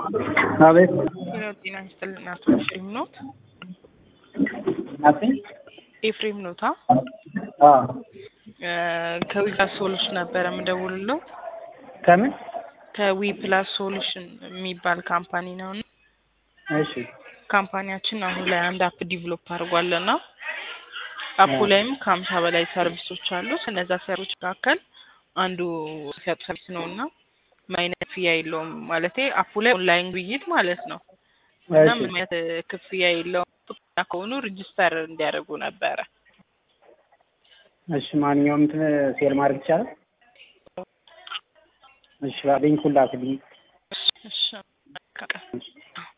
አቤት ጤና ጤና ይስጥልን አቶ ኤፍሬም ኖት? ናቲ ኤፍሬም ኖታ? አ ከዊ ፕላስ ሶሉሽን ነበረ የምደውልለው። ከምን ከዊ ፕላስ ሶሉሽን የሚባል ካምፓኒ ነው እና እሺ ካምፓኒያችን አሁን ላይ አንድ አፕ ዲቨሎፕ አድርጓል እና አፑ ላይም ከሀምሳ በላይ ሰርቪሶች አሉት። እነዛ ሰርቪሶች መካከል አንዱ ሲያጡ ሰርቪስ ነው እና ማይነት ክፍያ የለውም ማለት አፑ ላይ ኦንላይን ግብይት ማለት ነው እና እሺ ምንም አይነት ክፍያ የለውም። ፈቃደኛ ከሆኑ ሬጅስተር እንዲያደርጉ ነበረ። እሺ ማንኛውም እንትን ሴል ማድረግ ይቻላል? እሺ ሊንኩን ላክልኝ። እሺ እሺ